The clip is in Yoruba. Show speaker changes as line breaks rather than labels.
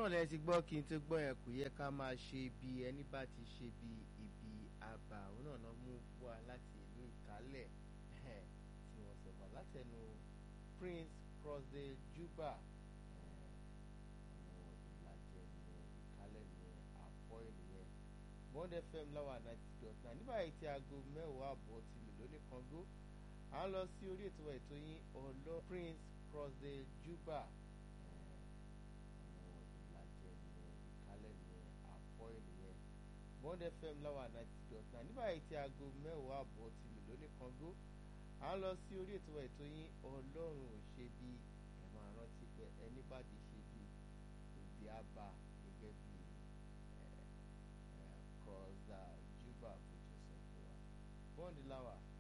náà lẹ ti gbọ́ kí n tó gbọ́ yẹn kò yẹ ká máa ṣe bí ẹni bá ti ṣe bí ibi àbà òun náà náà mú wá láti ìlú ìkálẹ̀ tí wọ́n sọ wá látẹnu Prince Crossdale Juba àwọn ìlàjẹ ní ìkálẹ̀ ní àpọ̀ ènìyàn Bond FM láwà ninety dot nine nígbà yìí tí aago mẹ́wàá àbọ̀ ti lò lónìí kan gbó à ń lọ sí orí ètò ètò yín ọlọ́ Prince Crossdale Juba àwọn ìlàjẹ ní ìkálẹ̀ ní àpọ̀ ènìyàn Bond FM láwà ninety dot nine nígbà yìí tí aago mẹ́wàá àbọ̀ ti lò lónìí kan gbó à ń lọ sí orí ètò ètò yín ọlọ́run ò ṣe bí ẹ máa rántí pé ẹni bá ti ṣe bí òbí á bá gẹ́gẹ́ bí Crossdale Juba kò tó sọ fún wa Bond láwà.